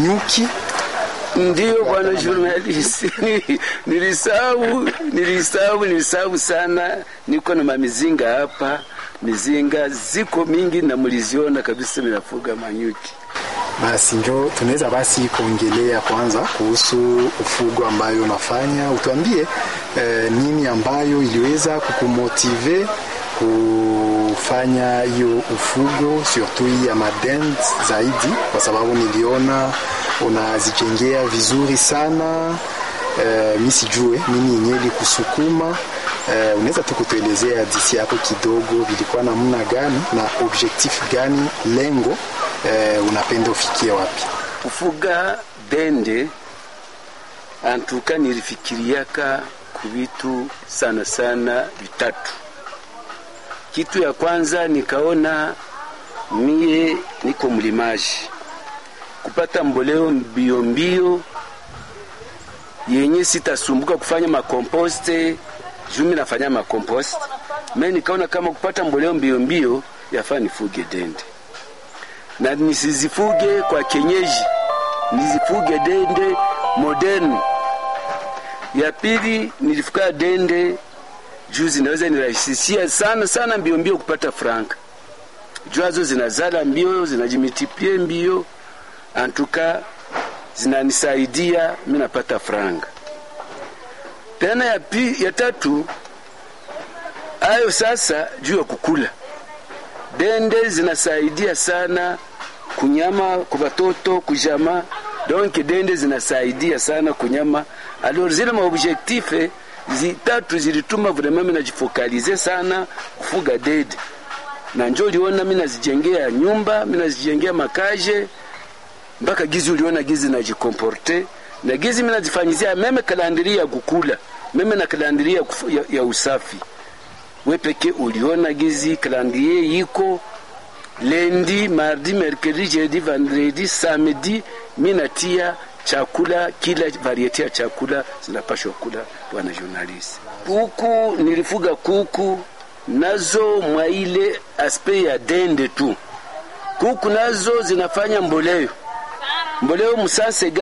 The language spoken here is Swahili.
nyuki Ndiyo bwana journalist, nilisahau nilisahau nilisahau sana. Niko na mamizinga hapa, mizinga ziko mingi na mliziona kabisa, minafuga manyuki. basi njo tunaweza basi kuongelea kwanza kuhusu ufugo ambayo unafanya utuambie eh, nini ambayo iliweza kukumotive kufanya hiyo ufugo surtout hii ya madent zaidi kwa sababu niliona unazijengea vizuri sana eh, mi sijue nini yenyewe ilikusukuma eh, unaweza tu kutuelezea hadisi yako kidogo vilikuwa namna gani na objectif gani lengo eh, unapenda ufikie wapi Kufuga dende antuka nilifikiriaka kuvitu sana sana vitatu. Kitu ya kwanza nikaona mie niko mlimaji, kupata mboleo mbio mbio yenye sitasumbuka kufanya makomposte jumi nafanya makompost me, nikaona kama kupata mboleo mbio mbio yafaa nifuge dende na nisizifuge kwa kenyeji, nizifuge dende modern. Ya pili nilifuga dende juu zinaweza nirahisishia sana sana mbio mbio kupata franka, juazo zinazala mbio zinajimultiplie mbio, antuka zinanisaidia mimi napata franga. Tena ya, pi, ya tatu ayo sasa juu ya kukula dende zinasaidia sana kunyama kwa watoto kujama donc dende zinasaidia sana kunyama alors zile maobjectif zitatu zilituma vraiment mimi najifokalize sana kufuga dede na njo uliona mimi nazijengea nyumba mimi nazijengea makaje mpaka gizi uliona gizi najikomporte na gizi mimi nazifanyizia meme kalandiri ya kukula meme na kalandiri ya, ya, ya usafi we peke uliona gizi calendrier yiko lendi mardi mercredi jeudi vendredi samedi minatia chakula kila variete ya chakula zinapashwa kula bwana journalist kuku nilifuga kuku nazo mwa ile aspe ya dende tu kuku nazo zinafanya mboleo mboleo musase